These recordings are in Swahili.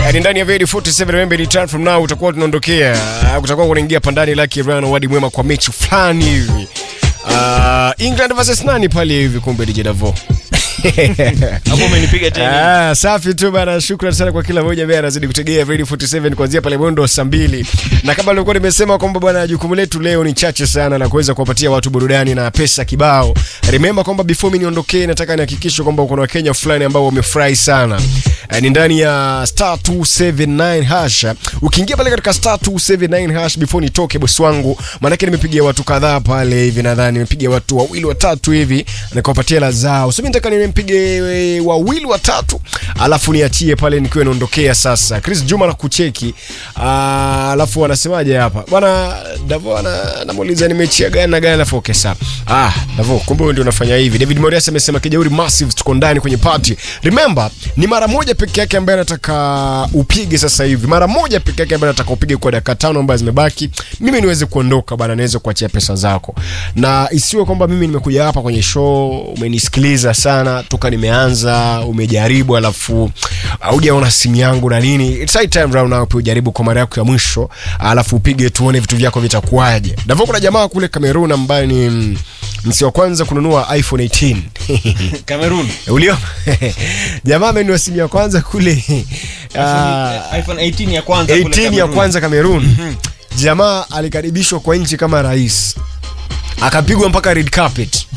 Yaani ndani ya Very 47 remember any time from now utakuwa tunaondokea. Uh, Kutakuwa kunaingia pandani Lucky Rano wadi mwema kwa mechi fulani hivi. Uh, England versus nani pale hivi kumbe DJ Davo. Hapo umenipiga tena. Ah, safi tu bana, shukrani sana kwa kila mmoja ambaye anazidi kutegea Radio 47 kuanzia pale mwendo saa mbili. Na kama nilikuwa nimesema kwamba bwana, jukumu letu leo ni chache sana la kuweza kuwapatia watu burudani na pesa kibao. Remember kwamba before mimi niondokee, nataka nihakikishe kwamba kuna Wakenya fulani ambao wamefurahi sana. Eh, ni ndani ya star 279 hash. Ukiingia pale katika star 279 hash before nitoke bosi wangu, maanake nimepigia watu kadhaa pale hivi, nadhani nimepigia watu wawili watatu hivi nikawapatia la zao. So mimi nataka nimpige e, wawili watatu, alafu niachie pale nikiwa naondokea sasa. Chris Juma na kucheki. Ah, alafu anasemaje hapa? Bwana Davo ana anamuuliza nimechia gani na gani alafu okay sawa. Ah, Davo kumbe wewe ndio unafanya hivi. David Morias amesema kijauri massive tuko ndani kwenye party. Remember, ni mara moja peke yake ambaye anataka upige sasa hivi. Mara moja peke yake ambaye anataka upige kwa dakika tano ambazo zimebaki. Mimi niweze kuondoka bana, niweze kuachia pesa zako. Na isiwe kwamba mimi nimekuja hapa kwenye show, umenisikiliza sana toka nimeanza, umejaribu alafu haujaona simu yangu na nini. It's high time round now pia ujaribu kwa mara yako ya mwisho, alafu upige tuone vitu vyako vitakuwaje. Ndivyo kuna jamaa kule Cameroon ambaye ni mm, msi wa kwanza kununua iPhone 18. Cameroon. Ulio jamaa amenunua simu ya kwanza kule ah, iPhone 18 ya kwanza kule 18 ya Cameroon. kwanza Cameroon. Jamaa alikaribishwa kwa nchi kama rais, akapigwa mpaka red carpet.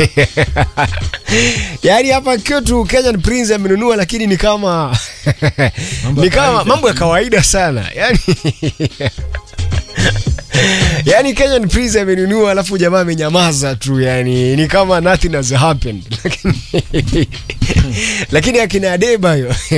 Yaani hapa kwetu Kenyan Prince amenunua, lakini ni kama ni kama mambo ya kawaida sana yani yani Kenyan Prince amenunua alafu jamaa amenyamaza tu, yani ni kama nothing has happened, lakini lakini akina Adeba hiyo